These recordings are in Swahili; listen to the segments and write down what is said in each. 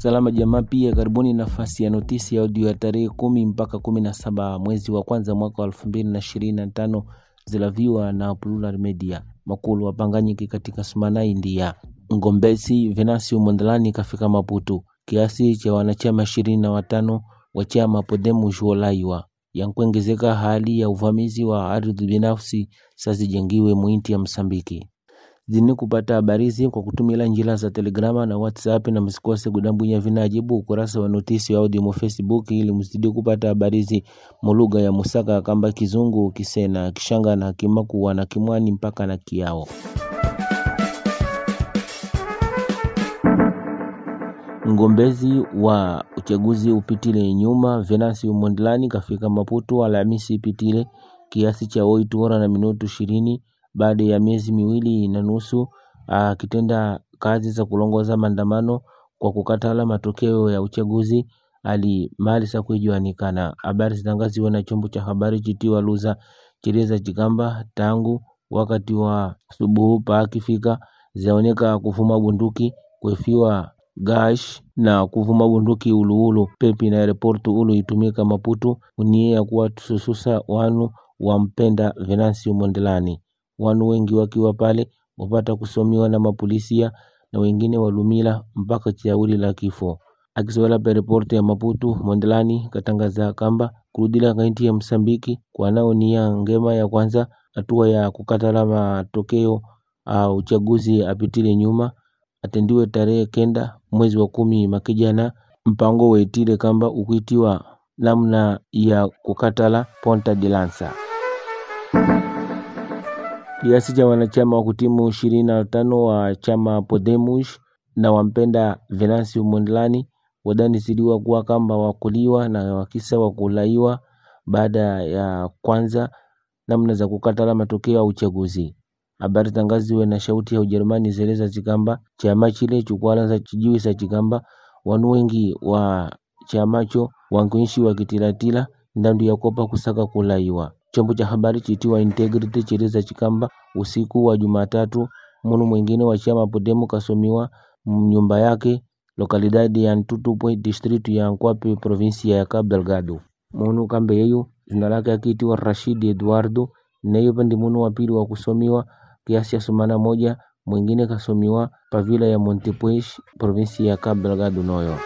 Salama Jamaa pia karibuni nafasi ya notisi ya audio ya tarehe kumi mpaka kumi na saba mwezi wa kwanza mwaka wa elfu mbili na ishirini na tano zilaviwa na Plural Media. Makulu wapanganyiki katika Sumana India. Ngombezi Venancio Mondlane kafika Maputo. Kiasi cha wanachama ishirini na watano wa chama Podemos wolaiwa yankuongezeka hali ya uvamizi wa ardhi binafsi sazijengiwe mwinti ya Msambiki zini kupata habari hizi kwa kutumila njila za Telegrama na WhatsApp, na msikose kudambwinya vinajibu ukurasa wa notisi ya audio mu Facebook ili mzidi kupata habari hizi mulugha ya Musaka kamba Kizungu, Kisena, Kishanga na Kimakuwa na Kimwani mpaka na Kiao. Mgombezi wa uchaguzi upitile nyuma Venancio Mondlane kafika Maputo Alhamisi ipitile kiasi cha oitu hora na minutu ishirini baada ya miezi miwili na nusu akitenda kazi za kulongoza maandamano kwa kukatala matokeo ya uchaguzi ali mali sa kuijuanikana. Habari zitangaziwa na chombo cha habari chitiwa Luza chileza chikamba tangu wakati wa subuhu paakifika zaoneka kufuma bunduki kwefiwa gash na kuvuma bunduki uluulu pepi na aeroportu ulu itumika Maputo unie ya kuwa tusususa wanu wampenda Venancio Mondlane wanu wengi wakiwa pale wapata kusomiwa na mapolisia na wengine walumila mpaka chauli la kifo. Akiswala pa ripoti ya Maputo, Mondlane katangaza kamba kurudila kainti ya Msambiki kwa nao nia ngema ya kwanza hatua ya kukatala matokeo a uchaguzi apitile nyuma atendiwe tarehe kenda mwezi wa kumi makijana mpango waitile kamba ukuitiwa namna ya kukatala Ponta de Lança kiasi cha wanachama wa kutimu ishirini na tano wa chama Podemos na wampenda Venancio Mondlane wadanisidiwa kuwa kamba wakuliwa na wakisa wakulaiwa baada ya kwanza namna za kukatala matokeo ya uchaguzi. Habari tangaziwe na shauti ya Ujerumani zeleza chikamba chama chile chukwalanza chijiwi sa chikamba wanu wengi wa chamacho wankuishi wakitilatila ndandu ya kopa kusaka kulaiwa chombo cha habari chitiwa Integrity chileza chikamba usiku wa Jumatatu munu mwingine wa chama Podemos kasomiwa nyumba yake lokalidadi ya Ntutupwe district ya Nkwapi provinsia ya Cabo Delgado. Munu kambe yeyu jina lake akitiwa Rashid Eduardo naye pandi munu wa pili wa kusomiwa kiasi ya sumana moja, mwingine kasomiwa pavila ya Montepuez provinsia ya Cabo Delgado noyo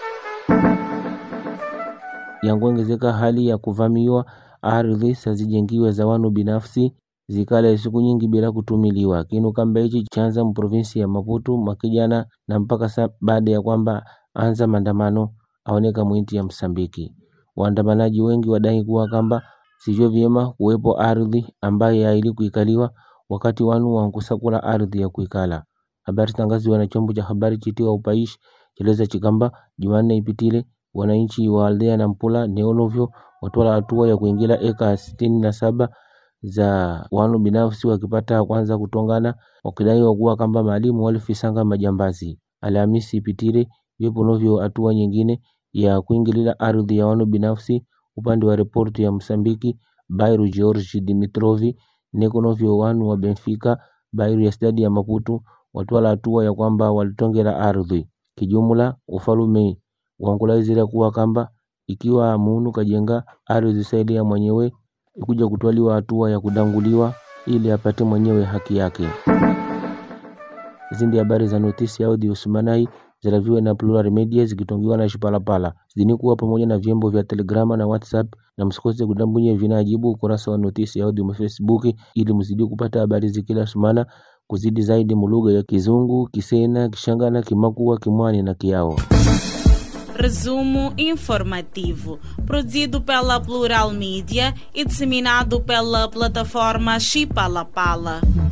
yankuongezeka hali ya kuvamiwa ardhi sazijengiwe za wanu binafsi zikala siku nyingi bila kutumiliwa. Kinu kamba hichi chanza mprovinsi ya Maputo makijana na mpaka sa baada ya kwamba anza maandamano aoneka mwinti ya Msambiki. Waandamanaji wengi wadai kuwa kamba sivyo vyema kuwepo ardhi ambaye haili kuikaliwa wakati wanu wankusakula ardhi ya kuikala. Habari tangaziwa na chombo cha habari chitiwa Upaishi cheleza chikamba Jumanne ipitile wananchi wa aldea na Mpula neolovyo watwala hatua ya kuingira eka sitini na saba za wanu binafsi wakipata kwanza kutongana wakidaiwa kuwa kamba maalimu walifisanga majambazi. Alhamisi ipitile vipo novyo hatua nyingine ya kuingilila ardhi ya wanu binafsi upande wa ripoti ya Msambiki Bairu George Dimitrovi neko novyo wanu wa Benfica Bairu ya stadi ya Maputo watwala hatua ya kwamba walitongela ardhi kijumla ufalume wankulaizira kuwa kamba ikiwa munu kajenga ardhi saidi ya mwenyewe ikuja kutwaliwa hatua ya kudanguliwa ili apate mwenyewe haki yake. Hizi ndi habari za notisi ya audio Sumanai ziraviwe na Plural Media zikitongiwa na Shipalapala zidini kuwa pamoja na vyombo vya Telegrama na WhatsApp, na msikose kudambunye vinajibu ukurasa wa notisi ya audio mu Facebook ili mzidi kupata habari zikila sumana kuzidi zaidi mulugha ya Kizungu, Kisena, Kishangana, Kimakuwa, Kimwani na Kiao. Resumo informativo, produzido pela Plural Mídia e disseminado pela plataforma Chipalapala.